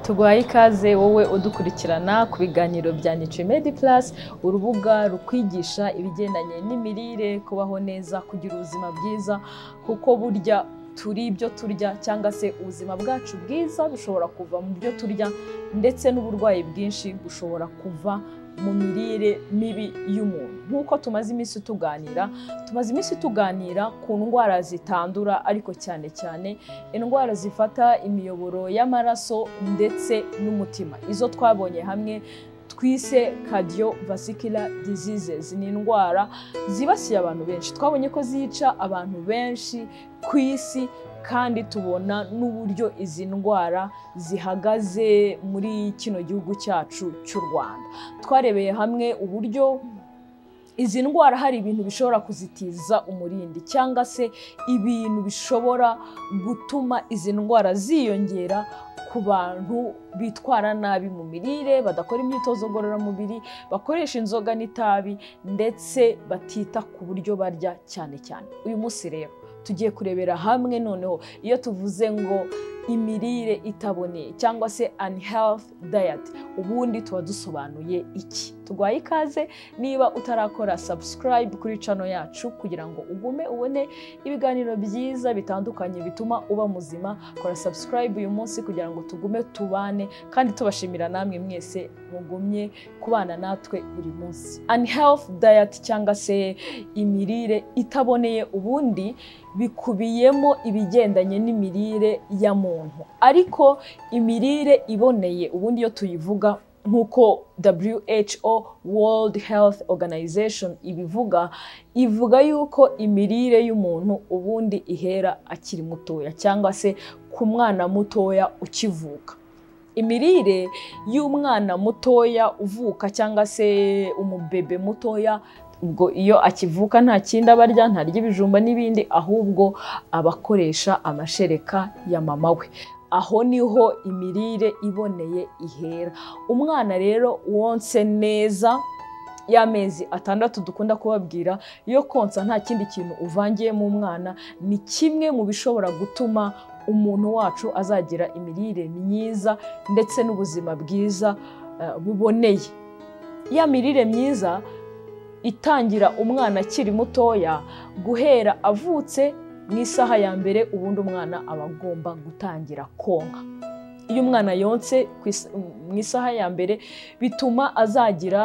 tuguhaye ikaze wowe udukurikirana ku biganiro bya Niche Medi Plus urubuga rukwigisha ibigendanye n'imirire kubaho neza kugira ubuzima bwiza kuko burya turi ibyo turya cyangwa se ubuzima bwacu bwiza bushobora kuva mu byo turya ndetse n'uburwayi bwinshi bushobora kuva mu mirire mibi y'umuntu nk'uko tumaze iminsi tuganira tumaze iminsi tuganira ku ndwara zitandura ariko cyane cyane indwara zifata imiyoboro y'amaraso ndetse n'umutima izo twabonye hamwe twise cardiovascular diseases ni indwara zibasiye abantu benshi twabonye ko zica abantu benshi ku isi kandi tubona n'uburyo izi ndwara zihagaze muri kino gihugu cyacu cy'u Rwanda twarebeye hamwe uburyo izi ndwara hari ibintu bishobora kuzitiza umurindi cyangwa se ibintu bishobora gutuma izi ndwara ziyongera ku bantu bitwara nabi mu mirire badakora imyitozo ngororamubiri bakoresha inzoga n'itabi ndetse batita ku buryo barya cyane cyane uyu munsi rero tugiye kurebera hamwe noneho iyo tuvuze ngo imirire itaboneye cyangwa se unhealthy diet ubundi tuba dusobanuye iki turwaye ikaze niba utarakora subscribe kuri cano yacu kugira ngo ugume ubone ibiganiro byiza bitandukanye bituma uba muzima kora subscribe uyu munsi kugira ngo tugume tubane kandi tubashimira namwe mwese mugumye kubana natwe buri munsi unhealthy diet cyangwa se imirire itaboneye ubundi bikubiyemo ibigendanye n'imirire ya muntu ariko imirire iboneye ubundi iyo tuyivuga nk'uko WHO World Health Organization ibivuga ivuga yuko imirire y'umuntu ubundi ihera akiri mutoya cyangwa se ku mwana mutoya ukivuka imirire y'umwana mutoya uvuka cyangwa se umubebe mutoya ubwo iyo akivuka nta kindi aba arya ntarya ibijumba n'ibindi ahubwo aba akoresha amashereka ya mama we aho niho imirire iboneye ihera umwana rero wonse neza y'amezi atandatu dukunda kubabwira iyo konsa nta kindi kintu uvangiyemo umwana ni kimwe mu bishobora gutuma umuntu wacu azagira imirire myiza ndetse n'ubuzima bwiza buboneye ya mirire myiza itangira umwana akiri mutoya guhera avutse mu isaha ya mbere ubundi umwana aba agomba gutangira konka iyo umwana yonse mu isaha ya mbere bituma azagira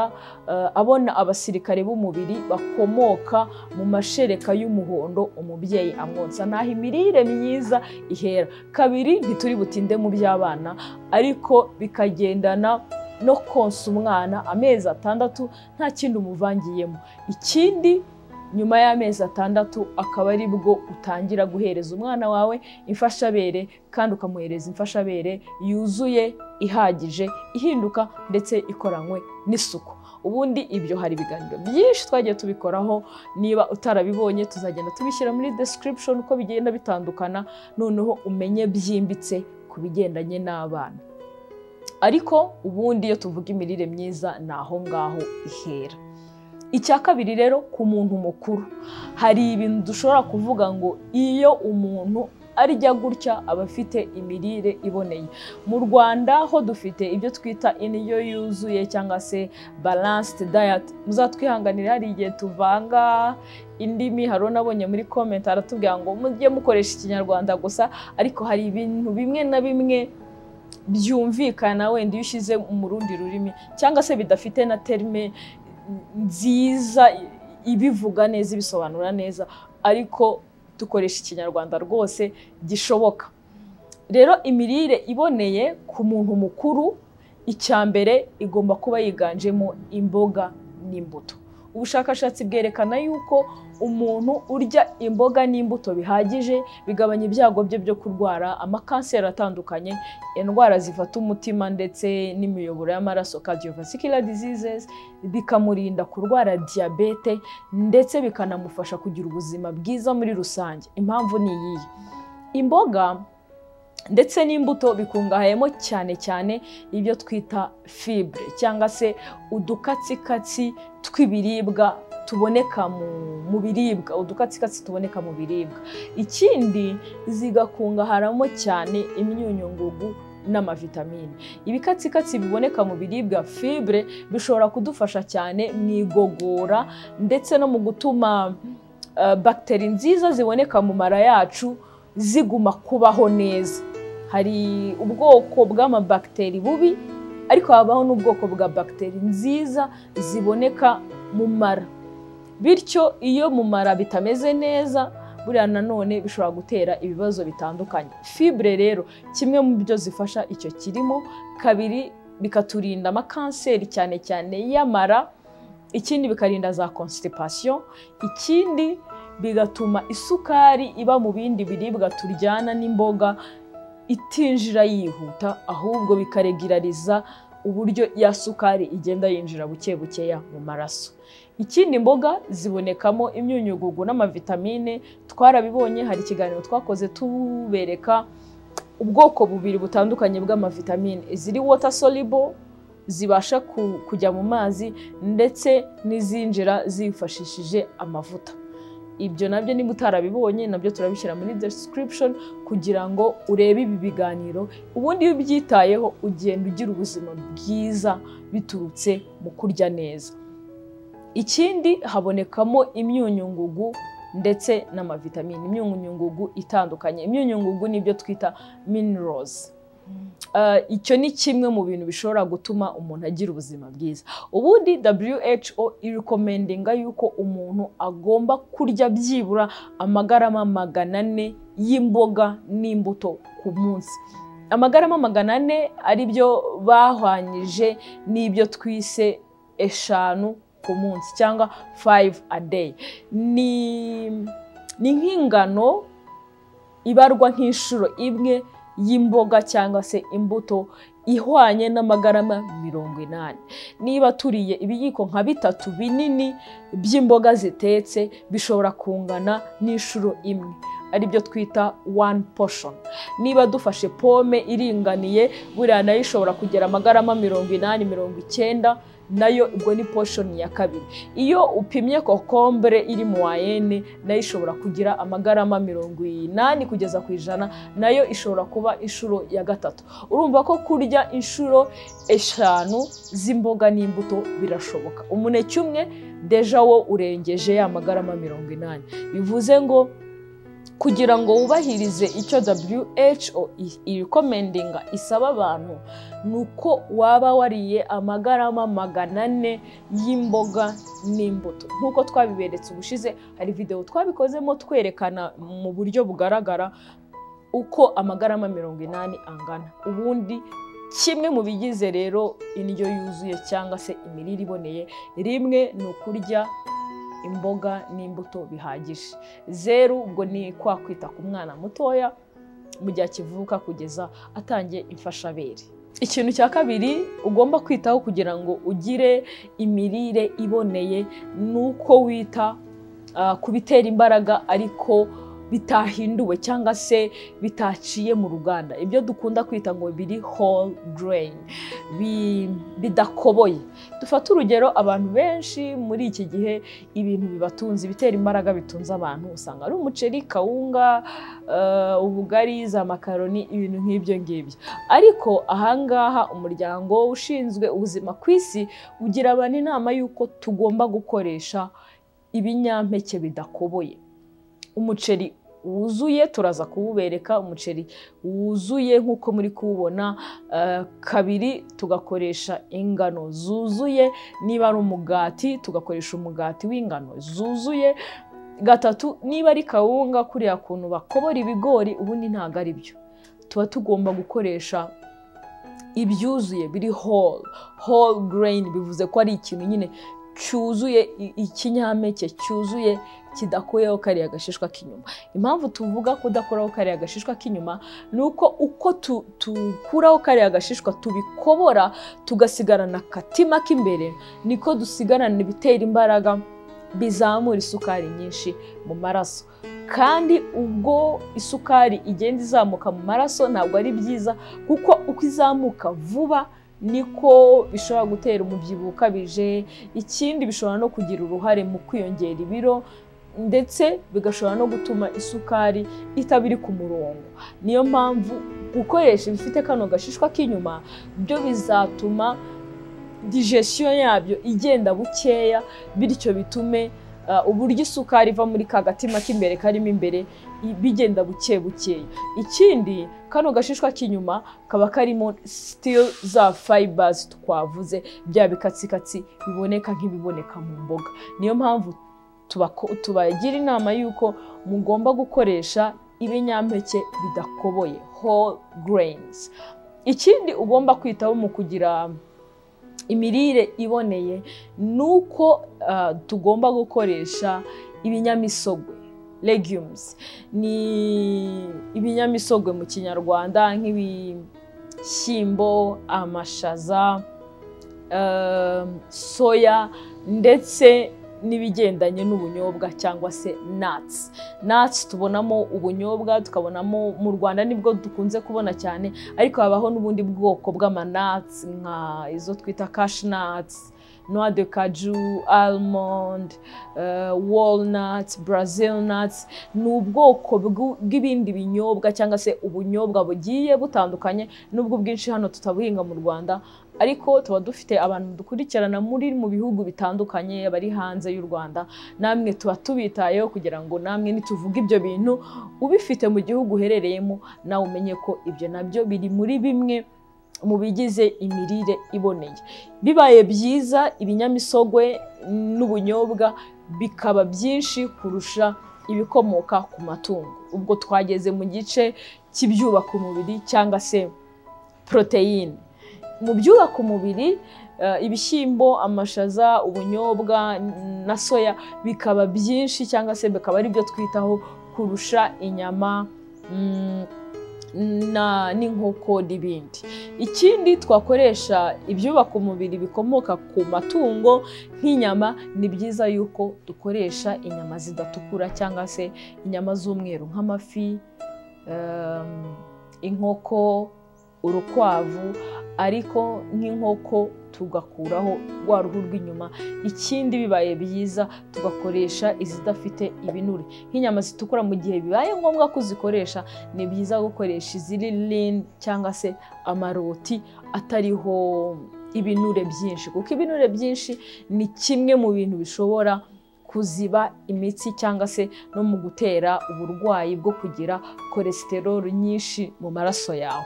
abona abasirikare b'umubiri bakomoka mu mashereka y'umuhondo umubyeyi amwonsa ntaho imirire myiza ihera kabiri ntituri butinde mu by'abana ariko bikagendana no konsa umwana amezi atandatu nta kindi umuvangiyemo ikindi nyuma y'amezi atandatu akaba ari bwo utangira guhereza umwana wawe imfashabere kandi ukamuhereza imfashabere yuzuye ihagije ihinduka ndetse ikoranywe n'isuku ubundi ibyo hari ibiganiro byinshi twagiye tubikoraho niba utarabibonye tuzagenda tubishyira muri description uko bigenda bitandukana noneho umenye byimbitse ku bigendanye n'abana ariko ubundi iyo tuvuga imirire myiza ni aho ngaho ihera icya kabiri rero ku muntu mukuru hari ibintu dushobora kuvuga ngo iyo umuntu arya gutya aba afite imirire iboneye mu rwanda ho dufite ibyo twita indyo yuzuye cyangwa se balanced diet muzatwihanganire hari igihe tuvanga indimi hari unabonye muri komenti aratubwira ngo mujye mukoresha ikinyarwanda gusa ariko hari ibintu bimwe na bimwe byumvikana wenda iyo ushyize mu rundi rurimi cyangwa se bidafite na terime nziza ibivuga neza ibisobanura neza ariko dukoresha ikinyarwanda rwose gishoboka rero imirire iboneye ku muntu mukuru icya mbere igomba kuba yiganjemo imboga n'imbuto ubushakashatsi bwerekana yuko umuntu urya imboga n'imbuto bihagije bigabanya ibyago bye byo kurwara amakanseri atandukanye indwara zifata umutima ndetse n'imiyoboro y'amaraso cardiovascular diseases bikamurinda kurwara diyabete ndetse bikanamufasha kugira ubuzima bwiza muri rusange impamvu ni iyihe imboga ndetse n'imbuto bikungahayemo cyane cyane ibyo twita fibure cyangwa se udukatsikatsi tw'ibiribwa tuboneka mu biribwa udukatsikatsi tuboneka mu biribwa ikindi zigakungaharamo cyane imyunyungugu n'amavitamine ibikatsikatsi biboneka mu biribwa fibre bishobora kudufasha cyane mu igogora ndetse no mu gutuma uh, bagiteri nziza ziboneka mu mara yacu ziguma kubaho neza hari ubwoko bw'amabagiteri bubi ariko habaho n'ubwoko bwa bagiteri nziza ziboneka mu mara bityo iyo mu mara bitameze neza buriya nanone bishobora gutera ibibazo bitandukanye fibre rero kimwe mu byo zifasha icyo kirimo kabiri bikaturinda amakanseri cyane cyane y'amara ikindi bikarinda za constipation ikindi bigatuma isukari iba mu bindi biribwa turyana n'imboga itinjira yihuta ahubwo bikaregirariza uburyo ya sukari igenda yinjira buke bukeya mu maraso ikindi imboga zibonekamo imyunyugugu n'amavitamine twarabibonye hari ikiganiro twakoze tubereka ubwoko bubiri butandukanye bw'amavitamine iziri wota soribo zibasha kujya mu mazi ndetse n'izinjira zifashishije amavuta ibyo nabyo niba utarabibonye nabyo turabishyira muri description kugira ngo urebe ibi biganiro ubundi iyo ubyitayeho ugenda ugira ubuzima bwiza biturutse mu kurya neza ikindi habonekamo imyunyungugu ndetse n'amavitamine imyunyungugu itandukanye imyunyungugu nibyo twita minerals icyo ni kimwe mu bintu bishobora gutuma umuntu agira ubuzima bwiza ubundi WHO irekomendinga yuko umuntu agomba kurya byibura amagarama magana ane y'imboga n'imbuto ku munsi amagarama magana ane ari byo bahwanyije n'ibyo twise eshanu ku munsi cyangwa fayive a day ni nk'ingano ibarwa nk'inshuro imwe y'imboga cyangwa se imbuto ihwanye n'amagarama mirongo inani niba turiye ibiyiko nka bitatu binini by'imboga zitetse bishobora kungana n'inshuro imwe aribyo twita one portion niba dufashe pome iringaniye buriya nayo ishobora kugera amagarama mirongo inani mirongo icyenda nayo ubwo ni portion ya kabiri iyo upimye kokombure iri mu wayene nayo ishobora kugira amagarama mirongo inani kugeza ku ijana nayo ishobora kuba inshuro ya gatatu urumva ko kurya inshuro eshanu z'imboga n'imbuto birashoboka umuneke umwe deja wo urengeje ya magarama mirongo inani bivuze ngo kugira ngo wubahirize icyo WHO irekomendinga isaba abantu ni uko waba wariye amagarama magana ane y'imboga n'imbuto nk'uko twabiberetse ubushize hari videwo twabikozemo twerekana mu buryo bugaragara uko amagarama mirongo inani angana ubundi kimwe mu bigize rero indyo yuzuye cyangwa se imirire iboneye rimwe ni ukurya imboga n'imbuto bihagije zeru ubwo ni kwa kwita ku mwana mutoya mu gihe akivuka kugeza atangiye imfashabere ikintu cya kabiri ugomba kwitaho kugira ngo ugire imirire iboneye ni uko wita ku bitera imbaraga ariko bitahinduwe cyangwa se bitaciye mu ruganda ibyo dukunda kwita ngo biri whole grain bidakoboye dufate urugero abantu benshi muri iki gihe ibintu bibatunze ibitera imbaraga bitunze abantu usanga ari umuceri kawunga ubugari za makaroni ibintu nk'ibyo ngibyo ariko ahangaha umuryango ushinzwe ubuzima ku isi ugira abantu inama y'uko tugomba gukoresha ibinyampeke bidakoboye umuceri wuzuye turaza kuwubereka umuceri wuzuye nk'uko muri kuwubona kabiri tugakoresha ingano zuzuye niba ari umugati tugakoresha umugati w'ingano zuzuye gatatu niba ari kawunga kuriya kuntu bakobora ibigori ubundi ntabwo ari byo tuba tugomba gukoresha ibyuzuye biri whole whole grain bivuze ko ari ikintu nyine cyuzuye ikinyampeke cyuzuye kidakuyeho kariya gashishwa k'inyuma impamvu tuvuga kudakuraho kariya gashishwa k'inyuma ni uko uko dukuraho kariya gashishwa tubikobora tugasigarana akatima k'imbere niko dusigarana ibitera imbaraga bizamura isukari nyinshi mu maraso kandi ubwo isukari igenda izamuka mu maraso ntabwo ari byiza kuko uko izamuka vuba niko bishobora gutera umubyibuho ukabije ikindi bishobora no kugira uruhare mu kwiyongera ibiro ndetse bigashobora no gutuma isukari itaba iri ku murongo niyo mpamvu gukoresha ibifite kano gashishwa k'inyuma byo bizatuma digestion yabyo igenda bukeya bityo bitume uh, uburyo isukari iva muri ka gatima k'imbere karimo imbere i- bigenda buke bukeya ikindi kano gashishwa k'inyuma kaba karimo still za fibers twavuze bya bikatsikatsi biboneka nk'ibiboneka mu mboga niyo mpamvu tubako- tubagira inama y'uko mugomba gukoresha ibinyampeke bidakoboye whole grains ikindi ugomba kwitaho mu kugira imirire iboneye ni uko ah, tugomba gukoresha ibinyamisogwe legumes ni ibinyamisogwe mu kinyarwanda nk'ibishyimbo amashaza um, soya ndetse n'ibigendanye n'ubunyobwa cyangwa se nuts nuts tubonamo ubunyobwa tukabonamo mu rwanda nibwo dukunze kubona cyane ariko habaho n'ubundi bwoko bw'amanuts nka izo twita cashnuts noix de caju almond uh, walnuts brazil nuts ni ubwoko bw'u- bw'ibindi binyobwa cyangwa se ubunyobwa bugiye butandukanye nubwo bwinshi hano tutabuhinga mu rwanda ariko tuba dufite abantu dukurikirana muri mu bihugu bitandukanye bari hanze y'u rwanda namwe tuba tubitayeho kugira ngo namwe nituvuga ibyo bintu ubifite mu gihugu uherereyemo nawe umenye ko ibyo nabyo biri muri bimwe mu bigize imirire iboneye bibaye byiza ibinyamisogwe n'ubunyobwa bikaba byinshi kurusha ibikomoka ku matungo ubwo twageze mu gice cy'ibyubaka umubiri cyangwa se poroteyine mu byubaka umubiri eh, ibishyimbo amashaza ubunyobwa na soya bikaba byinshi cyangwa se bikaba ari byo twitaho kurusha inyama mm, na- n'inkoko n'ibindi ikindi twakoresha ibyubaka umubiri bikomoka ku matungo nk'inyama ni byiza yuko dukoresha inyama zidatukura cyangwa se inyama z'umweru nk'amafi em, inkoko urukwavu ariko nk'inkoko tugakuraho rwa ruhu rw'inyuma ikindi bibaye byiza tugakoresha izidafite ibinure nk'inyama zitukura mu gihe bibaye ngombwa ko uzikoresha ni byiza gukoresha iziri lini cyangwa se amaroti atariho ibinure byinshi kuko ibinure byinshi ni kimwe mu bintu bishobora kuziba imitsi cyangwa se no mu gutera uburwayi bwo kugira kolesteroli nyinshi mu maraso yawe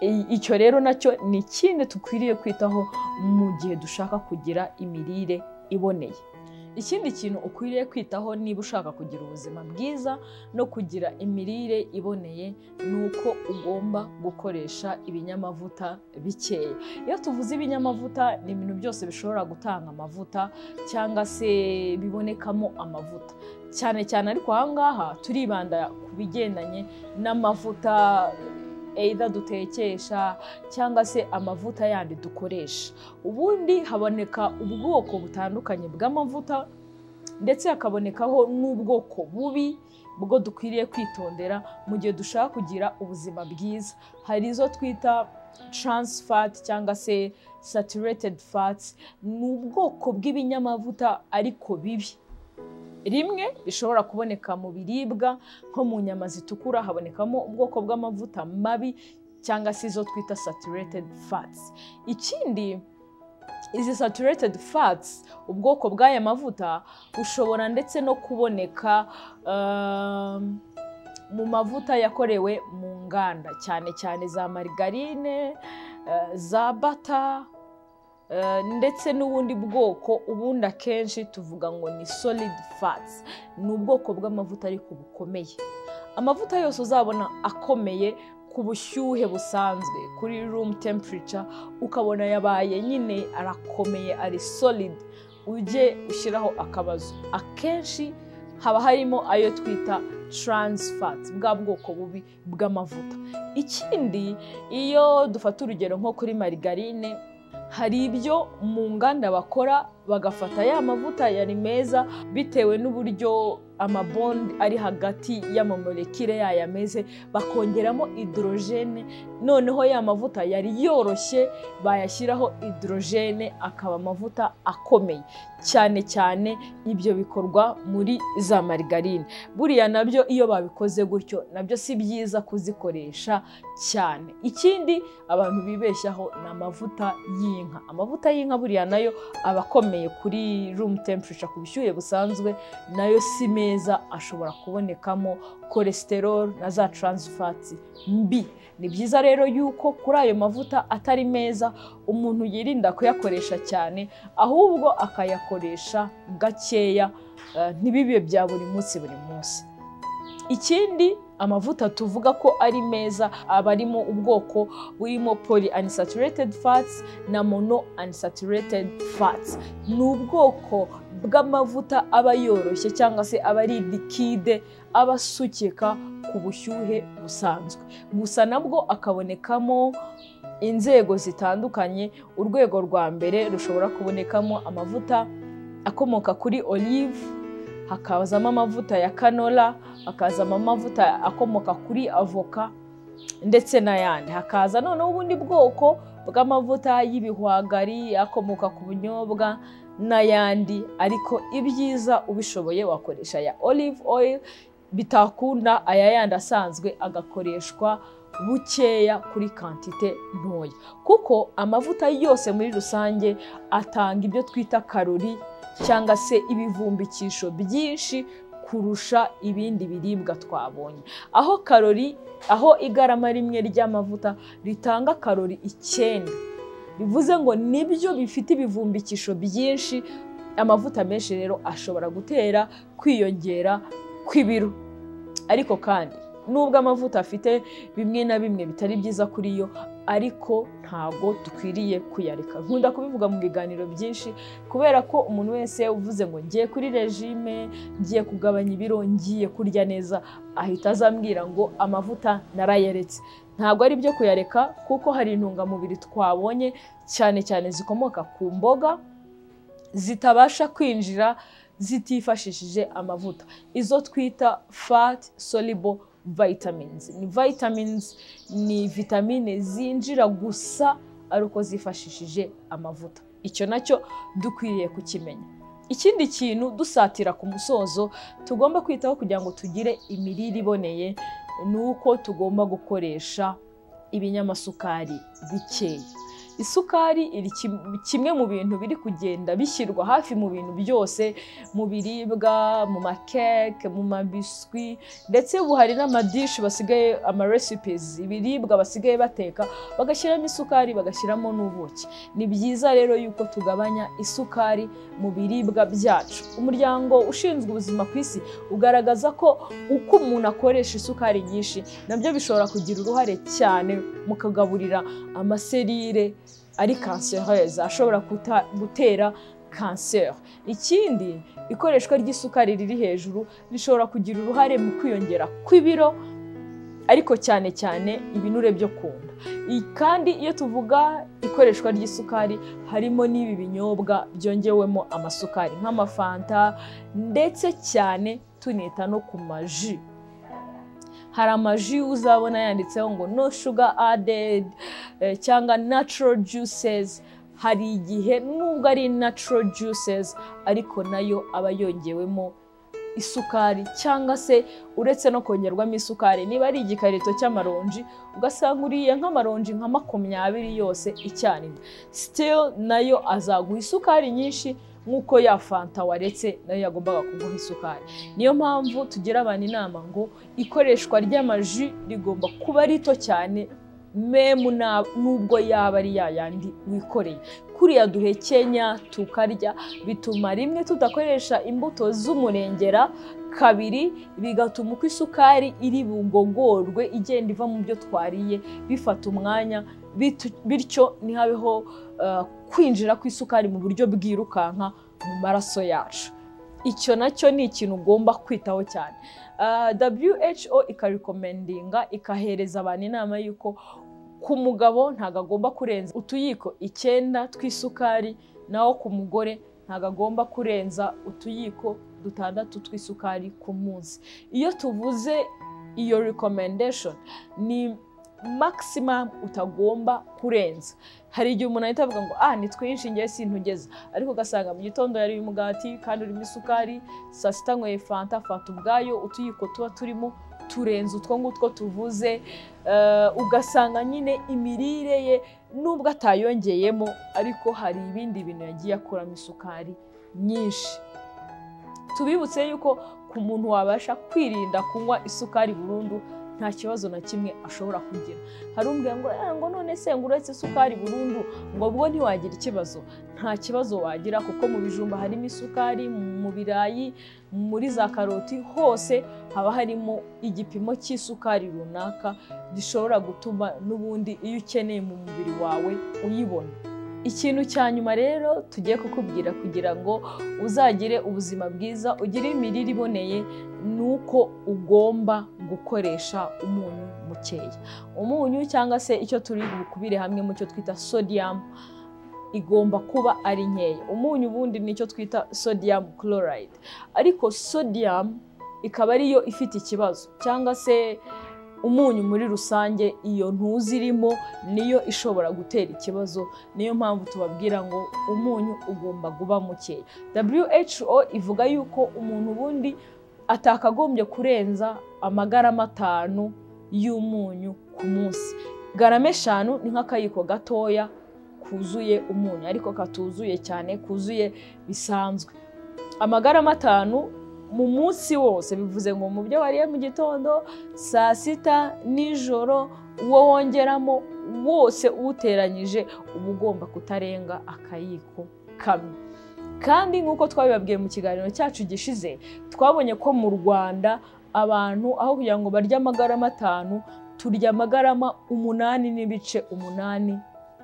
I- icyo rero nacyo ni ikindi dukwiriye kwitaho mu gihe dushaka kugira imirire iboneye ikindi kintu ukwiriye kwitaho niba ushaka kugira ubuzima bwiza no kugira imirire iboneye ni uko ugomba gukoresha ibinyamavuta bikeya iyo tuvuze ibinyamavuta ni ibintu byose bishobora gutanga amavuta cyangwa se bibonekamo amavuta cyane cyane ariko aha ngaha turibanda ku bigendanye n'amavuta either dutekesha cyangwa se amavuta yandi dukoresha ubundi haboneka ubwoko butandukanye bw'amavuta ndetse hakabonekaho n'ubwoko bubi bwo dukwiriye kwitondera mu gihe dushaka kugira ubuzima bwiza hari izo twita trans fat cyangwa se saturated fats ni ubwoko bw'ibinyamavuta ariko bibi rimwe rishobora kuboneka mu biribwa nko mu nyama zitukura habonekamo ubwoko bw'amavuta mabi cyangwa se izo twita saturated fats ikindi izi saturated fats ubwoko bw'aya mavuta bushobora ndetse no kuboneka um, mu mavuta yakorewe mu nganda cyane cyane za marigarine eh, za bata eh, ndetse n'ubundi bwoko ubundi akenshi tuvuga ngo ni solid fats ni ubwoko bw'amavuta ariko bukomeye amavuta yose uzabona akomeye ku bushyuhe busanzwe kuri room temperature ukabona yabaye nyine arakomeye ari solid ujye ushyiraho akabazo akenshi haba harimo ayo twita trans fat bwa bwoko bubi bw'amavuta ikindi iyo dufata urugero nko kuri marigarine hari ibyo mu nganda bakora bagafata ya mavuta yari meza bitewe n'uburyo amabondi ari hagati y'amamolekile yayo ameze bakongeramo hidorogene noneho ya mavuta yari yoroshye bayashyiraho hidorogene akaba amavuta akomeye cyane cyane ibyo bikorwa muri za marigarine buriya nabyo iyo babikoze gutyo nabyo si byiza kuzikoresha cyane ikindi abantu bibeshyaho ni amavuta y'inka amavuta y'inka buriya nayo aba akomeye kuri rumu temperature ku bushyuhe busanzwe nayo si meza ashobora kubonekamo cholesterol na za taransifati mbi ni byiza rero yuko kuri ayo mavuta atari meza umuntu yirinda kuyakoresha cyane ahubwo akayakoresha gakeya ntibibe bya buri munsi buri munsi ikindi amavuta tuvuga ko ari meza aba arimo ubwoko burimo poli anisaturated fats na mono anisaturated fats ni ubwoko bw'amavuta aba yoroshye cyangwa se aba ari likide aba asukika ku bushyuhe busanzwe gusa nabwo akabonekamo inzego zitandukanye urwego rwa mbere rushobora kubonekamo amavuta akomoka kuri olive hakazamo amavuta ya kanora hakazamo amavuta akomoka kuri avoka ndetse n'ayandi hakaza noneho ubundi bwoko bw'amavuta y'ibihwagari akomoka ku bunyobwa n'ayandi ariko ibyiza ubishoboye wakoresha ya olive oil bitakunda aya yandi asanzwe agakoreshwa bukeya kuri kantite ntoya kuko amavuta yose muri rusange atanga ibyo twita karori cyangwa se ibivumbikisho byinshi kurusha ibindi biribwa twabonye aho karori aho igarama rimwe ry'amavuta ritanga karori icyenda bivuze ngo nibyo bifite ibivumbikisho byinshi amavuta menshi rero ashobora gutera kwiyongera kw'ibiro ariko kandi nubwo amavuta afite bimwe na bimwe bitari byiza kuri yo ariko ntabwo dukwiriye kuyareka nkunda kubivuga mu biganiro byinshi kubera ko umuntu wese uvuze ngo ngiye kuri regime ngiye kugabanya ibiro ngiye kurya neza ahita azambwira ngo amavuta narayaretse ntabwo ari byo kuyareka kuko hari intungamubiri twabonye cyane cyane zikomoka ku mboga zitabasha kwinjira zitifashishije amavuta izo twita fati soribo vitamins ni vitamins ni vitamine zinjira gusa ari uko zifashishije amavuta icyo nacyo dukwiriye kukimenya ikindi kintu dusatira ku musozo tugomba kwitaho kugira ngo tugire imirire iboneye ni uko tugomba gukoresha ibinyamasukari bikeya isukari iri kimwe mu bintu biri kugenda bishyirwa hafi mu bintu byose mu biribwa mu makeke mu mabiswi ndetse ubu hari n'amadishi basigaye amarecipes ibiribwa basigaye bateka bagashyiramo isukari bagashyiramo n'ubuki ni byiza rero yuko tugabanya isukari mu biribwa byacu umuryango ushinzwe ubuzima ku isi ugaragaza ko uko umuntu akoresha isukari nyinshi nabyo bishobora kugira uruhare cyane mu kagaburira amaserire ari kansereze ashobora gutera kanseri ikindi ikoreshwa ry'isukari riri hejuru rishobora kugira uruhare mu kwiyongera kw'ibiro ariko cyane cyane ibinure byo ku nda kandi iyo tuvuga ikoreshwa ry'isukari harimo n'ibi binyobwa byongewemo amasukari nk'amafanta ndetse cyane tunita no ku maji hari amaji uzabona yanditseho ngo no sugar added cyangwa natural juices hari igihe nubwo ari natural juices ariko nayo aba yongewemo isukari cyangwa se uretse no kongerwamo isukari niba ari igikarito cy'amaronji ugasanga uriye nk'amaronji nka makumyabiri yose icyarimwe still nayo azaguha isukari nyinshi nk'uko ya fanta waretse nayo yagombaga kuguha isukari niyo mpamvu tugira abantu inama ngo ikoreshwa ry'amaji rigomba kuba rito cyane memu nubwo yaba ari yayandi wikoreye kuriya duhekenya tukarya bituma rimwe tudakoresha imbuto z'umurengera kabiri bigatuma uko isukari iri bungogorwe igenda iva mu byo twariye bifata umwanya bityo ntihabeho kwinjira kw'isukari mu buryo bwirukanka mu maraso yacu icyo nacyo ni ikintu ugomba kwitaho cyane who ikarikomendinga ikahereza abantu inama y'uko ku mugabo ntabwo agomba kurenza utuyiko icyenda tw'isukari naho ku mugore ntabwo agomba kurenza utuyiko dutandatu tw'isukari ku munsi iyo tuvuze iyo recommendation ni maximum utagomba kurenza hari igihe umuntu ahita avuga ngo ah ni twinshi njye sintugeza ariko ugasanga mu gitondo yariye umugati kandi urimo isukari saa sita nyweye fanta fanta ubwayo utuyiko tuba turimo turenze utwo ngutwo tuvuze eh, ugasanga nyine imirire ye nubwo atayongeyemo ariko hari ibindi bintu yagiye akuramo isukari nyinshi tubibutse yuko ku muntu wabasha kwirinda kunywa isukari burundu nta kibazo na kimwe ashobora kugira hari umbwira ngo "Ah, ngo none se ngo uretse isukari burundu ngo ubwo ntiwagira ikibazo nta kibazo wagira kuko mu bijumba harimo isukari mu birayi muri za karoti hose haba harimo igipimo cy'isukari runaka gishobora gutuma n'ubundi iyo ukeneye mu mubiri wawe uyibona ikintu cya nyuma rero tugiye kukubwira kugira ngo uzagire ubuzima bwiza ugire imirire iboneye ni uko ugomba gukoresha umunyu mukeya umunyu cyangwa se icyo turi bukubire hamwe mu cyo twita sodium igomba kuba ari nkeya umunyu ubundi ni icyo twita sodium chloride ariko sodium ikaba ariyo ifite ikibazo cyangwa se umunyu muri rusange iyo ntuzi irimo niyo ishobora gutera ikibazo niyo mpamvu tubabwira ngo umunyu ugomba kuba mukeya WHO ivuga yuko umuntu ubundi atakagombye kurenza amagarama atanu y'umunyu ku munsi garama eshanu ni nk'akayiko gatoya kuzuye umunyu ariko katuzuye cyane kuzuye bisanzwe amagarama atanu mu munsi wose bivuze ngo mu byo wariye mu gitondo saa sita nijoro uwo wongeramo wose uwuteranyije uba ugomba kutarenga akayiko kamwe kandi nk'uko twabibabwiye mu kiganiro cyacu gishize twabonye ko mu rwanda abantu aho kugira ngo barye amagarama atanu turya amagarama umunani n'ibice umunani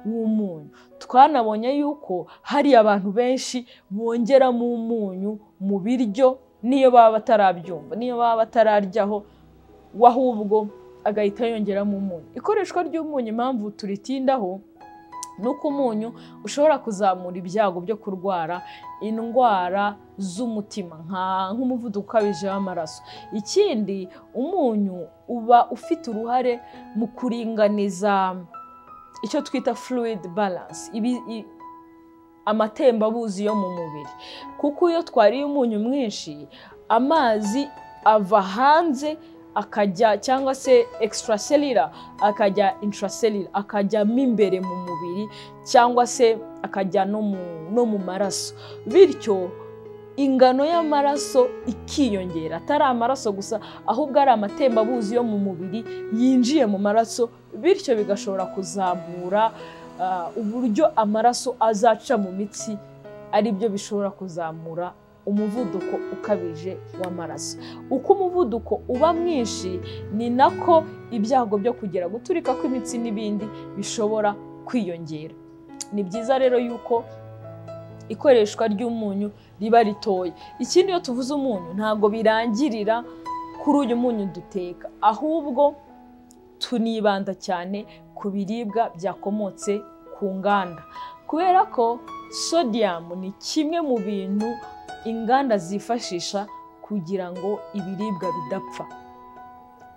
w'umunyu twanabonye yuko hari abantu benshi bongeramo umunyu mu biryo niyo baba batarabyumva niyo baba batararyaho we ahubwo agahita yongeramo umunyu ikoreshwa ry'umunyu impamvu turitindaho ni uko umunyu ushobora kuzamura ibyago byo kurwara indwara z'umutima nka- nk'umuvuduko ukabije w'amaraso ikindi umunyu uba ufite uruhare mu kuringaniza icyo twita fluid balance ibi, i- amatembabuzi yo mu mubiri kuko iyo twariye umunyu mwinshi amazi ava hanze akajya cyangwa se extracellular akajya intracellular akajyamo imbere mu mubiri cyangwa se akajya no mu, no mu maraso bityo ingano y'amaraso ikiyongera atari amaraso gusa ahubwo ari amatembabuzi yo mu mubiri yinjiye mu maraso bityo bigashobora kuzamura ah, uburyo amaraso azaca mu mitsi ari byo bishobora kuzamura umuvuduko ukabije w'amaraso uko umuvuduko uba mwinshi ni nako ibyago byo kugira guturika kw'imitsi n'ibindi bishobora kwiyongera ni byiza rero yuko ikoreshwa ry'umunyu riba ritoya ikindi iyo tuvuze umunyu ntabwo birangirira kuri uyu munyu duteka ahubwo tunibanda cyane ku biribwa byakomotse ku nganda kubera ko sodium ni kimwe mu bintu inganda zifashisha kugira ngo ibiribwa bidapfa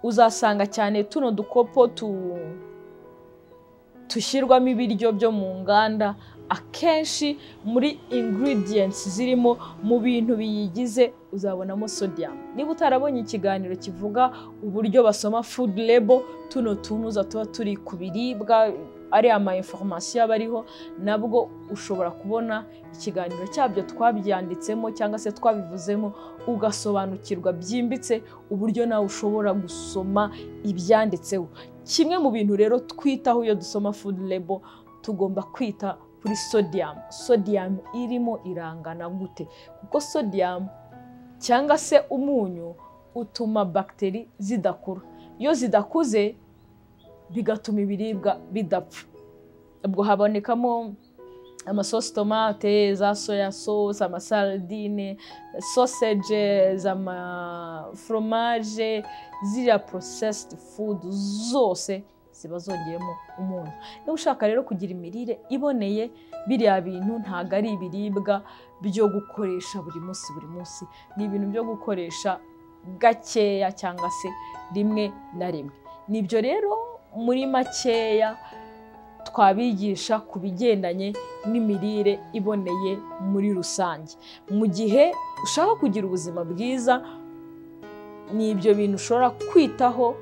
uzasanga cyane tuno dukopo tu- dushyirwamo ibiryo byo mu nganda akenshi muri ingredients zirimo mu bintu biyigize uzabonamo sodium niba utarabonye ikiganiro kivuga uburyo basoma food label tuno tunuza tuba turi ku biribwa ari ama information aba ariho nabwo ushobora kubona ikiganiro cyabyo twabyanditsemo cyangwa se twabivuzemo ugasobanukirwa byimbitse uburyo nawe ushobora gusoma ibyanditseho kimwe mu bintu rero twitaho iyo dusoma food label tugomba kwita kuri sodium sodium irimo irangana gute kuko sodium cyangwa se umunyu utuma bagiteri zidakura iyo zidakuze bigatuma ibiribwa bidapfa ubwo habonekamo amasosi tomate za soya sauce amasaradine soseje amaforomaje ziriya porosesiti fudu zose ziba zongeyemo umunyu niba ushaka rero kugira imirire iboneye biriya bintu ntabwo ari ibiribwa byo gukoresha buri munsi buri munsi ni ibintu byo gukoresha gakeya cyangwa se rimwe na rimwe nibyo rero muri makeya twabigisha ku bigendanye n'imirire iboneye muri rusange mu gihe ushaka kugira ubuzima bwiza ni ibyo bintu ushobora kwitaho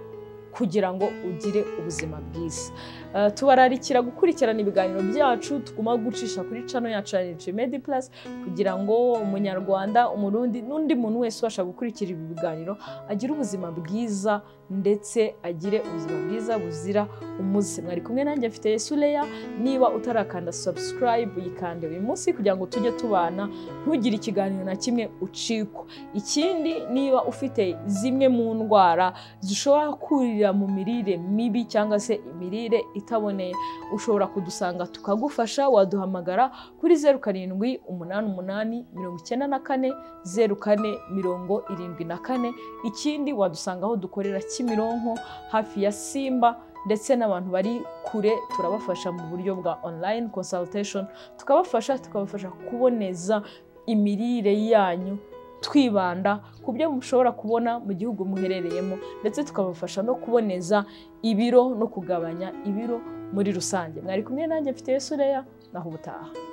kugira ngo ugire ubuzima bwiza tubararikira gukurikirana ibiganiro byacu tuguma gucisha kuri cano yacu ya medi purasi kugira ngo umunyarwanda umurundi n'undi muntu wese ubasha gukurikira ibi biganiro agire ubuzima bwiza ndetse agire ubuzima bwiza buzira umuze mwari kumwe nanjye mfite yesureya niba utarakanda sabusikarayibu yikande uyu munsi kugira ngo tujye tubana ntugire ikiganiro na kimwe ucikwa ikindi niba ufite zimwe mu ndwara zishobora kurira mu mirire mibi cyangwa se imirire itaboneye ushobora kudusanga tukagufasha waduhamagara kuri zeru karindwi umunani umunani mirongo icyenda na kane zeru kane mirongo irindwi na kane ikindi wadusanga aho dukorera kimironko hafi ya simba ndetse n'abantu bari kure turabafasha mu buryo bwa online consultation tukabafasha tukabafasha kuboneza imirire yanyu twibanda ku byo mushobora kubona mu gihugu muherereyemo ndetse tukabafasha no kuboneza ibiro no kugabanya ibiro muri rusange mwari kumwe nanjye mfite yesureya naho ubutaha